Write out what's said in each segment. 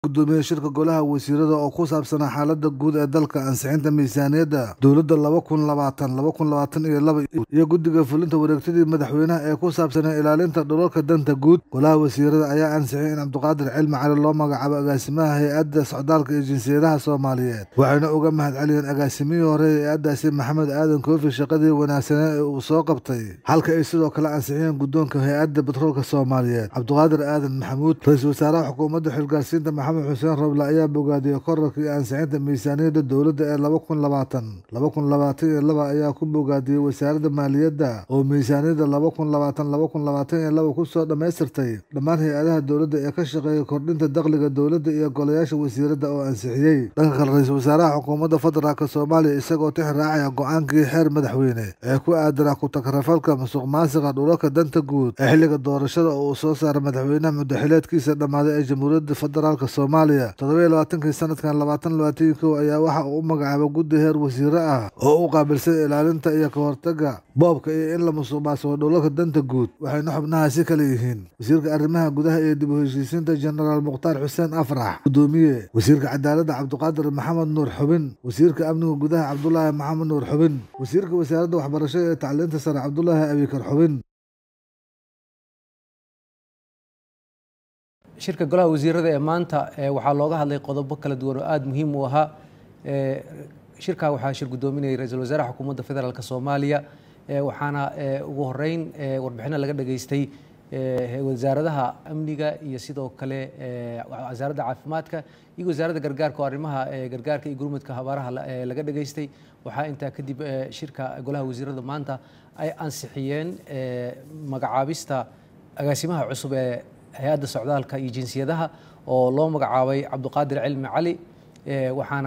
gudoomiye shirka golaha wasiirada oo ku saabsanaa xaalada guud ee dalka ansixinta miisaaniyadda dowladda laba kun labaatan laba kun labaatan iyo laba iyo guddiga fulinta wareegtadii madaxweynaha ee ku saabsanaa ilaalinta dhulalka danta guud golaha wasiirada ayaa ansixiyay in cabdiqaadir cilmi cali loo magacaabo agaasimaha hay-adda socdaalka iyo jinsiyadaha soomaaliyeed waxayna uga mahad celiyeen agaasimihii hore ee hay-addaasi maxamed aadan koofi shaqadii wanaagsanee ee uu soo qabtay halka ay sidoo kale ansixiyeen guddoonka hay-adda batroolka soomaaliyeed cabdiqaadir aadan maxamuud ra-iisul wasaaraha xukuumadda xilgaarsiinta maxamed xuseen roble ayaa bogaadiyey korarka iyo ansixinta miisaaniyadda dowladda ee laba kun labaatan laba kun labaatan iyo laba ayaa ku bogaadiyey wasaaradda maaliyadda oo miisaaniyadda laba kun labaatan laba kun labaatan iyo laba kusoo dhammaystirtay dhammaan hay-adaha dowladda ee ka shaqeeya kordhinta dakhliga dowladda iyo golayaasha wasiiradda oo ansixiyey dhanka kale ra-iisul wasaaraha xukuumadda federaalk soomaaliya isagoo tix raacaya go-aankii xeer madaxweyne ee ku aadanaa ku-takarafalka musuq maasiqa dhulalka danta guud ee xilliga doorashada oo uu soo saaray madaxweynaha muddaxileedkiisa dhammaaday ee jamhuuriyadda federaalk soomaaliya toddobiyo labaatankii sanadkan labaatan labaatan kow ayaa waxa uu u magacaabay guddi heer wasiire ah oo u qaabilsan ilaalinta iyo ka hortaga boobka iyo in la musuq maasuqo dhulalka danta guud waxayna xubnahaasi kale yihiin wasiirka arrimaha gudaha iyo dib u heshiisiinta jenaraal mukhtaar xuseen afrax gudoomiye wasiirka cadaaladda cabdiqaadir maxamed nuur xubin wasiirka amniga gudaha cabdulaahi maxamed nuur xubin wasiirka wasaaradda waxbarashada ee tacliinta sare cabdulaahi abikar xubin shirka golaha wasiirada ee maanta waxaa looga hadlay qodobo kala duwan oo aada muhiim u ahaa shirkaa waxaa shir gudoominayay ra-iisul wasaaraha xukuumadda federaalk soomaaliya waxaana ugu horeyn warbixino laga dhageystay wasaaradaha amniga iyo sidoo kale wasaaradda caafimaadka iyo wasaaradda gargaarka oo arrimaha gargaarka iyo gurmudka habaaraha laga dhageystay waxaa intaa kadib shirka golaha wasiirada maanta ay ansixiyeen magacaabista agaasimaha cusub ee hay-adda socdaalka iyo jinsiyadaha oo loo magacaabay cabdiqaadir cilmi cali waxaana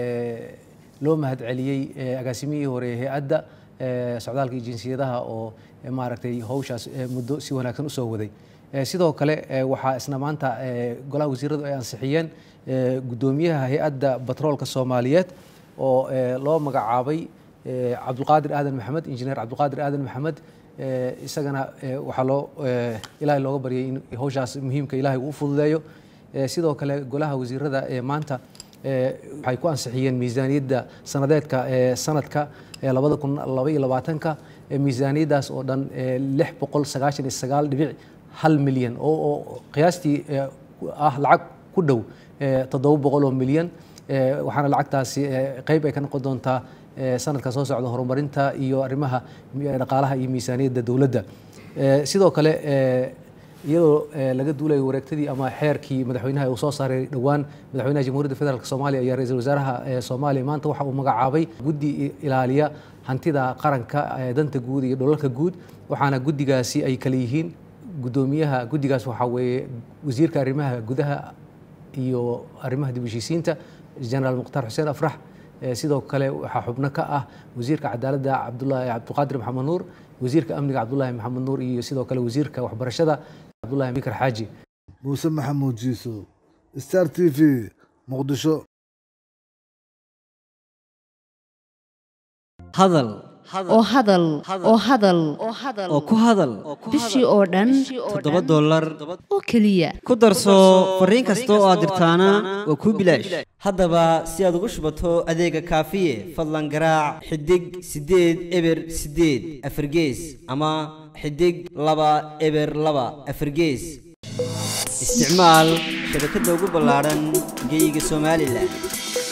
loo mahad celiyey agaasimihii hore hay-adda socdaalka iyo jinsiyadaha oo maaragtay howshaas muddo si wanaagsan usoo waday sidoo kale waxaa isna maanta golaha wasiiradu ay ansixiyeen guddoomiyaha hay-adda batroolka soomaaliyeed oo loo magacaabay cabdulqaadir aadan maxamed injineer cabdulqaadir aadan maxamed isagana waxaa loo ilaahay looga baryay in howshaas muhiimka ilaahay uu fududeeyo sidoo kale golaha wasiirada ee maanta waxay ku ansixiyeen miisaaniyadda sanadeedka ee sanadka labada kun laba iyo labaatanka miisaaniyaddaas oo dhan lix boqol sagaashan iyo sagaal dhibic hal milyan oo qiyaastii ah lacag ku dhow toddoba boqol oo milyan waxaana lacagtaasi qeyb ay ka noqon doontaa sanadka soo socda horumarinta iyo arrimaha dhaqaalaha iyo miisaaniyadda dowladda sidoo kale iyadoo laga duulayo wareegtadii ama xeerkii madaxweynaha uu soo saaray dhowaan madaxweynaha jamhuuriyadda federaalk soomaaliya ayaa ra-iisul wasaaraha soomaaliya maanta waxa uu magacaabay guddi ilaaliya hantida qaranka danta guud iyo dholalka guud waxaana guddigaasi ay kale yihiin guddoomiyaha guddigaas waxaa weeye wasiirka arrimaha gudaha iyo arrimaha dib u heshiisiinta jenaraal mukhtaar xuseen afrax sidoo kale waxaa xubno ka ah wasiirka cadaaladda cabdulaahi cabdiqaadir maxamed nuur wasiirka amniga cabdulaahi maxamed nuur iyo sidoo kale wasiirka waxbarashada cabdulahi bikar xaaji muuse maxamuud jiiso star t v muqdisho hadal oo hadal oo hadal oo ku hadal bishii oo dhan toddoba dollar oo keliya ku darso fariin kasta oo aad dirtaana waa kuu bilaash haddaba si aad ugu shubato adeega kaafiye fadlan garaac xidig siddeed eber siddeed afargees ama xidig laba eber laba afargees isticmaal shabakadda ugu ballaadhan geeyiga somalilan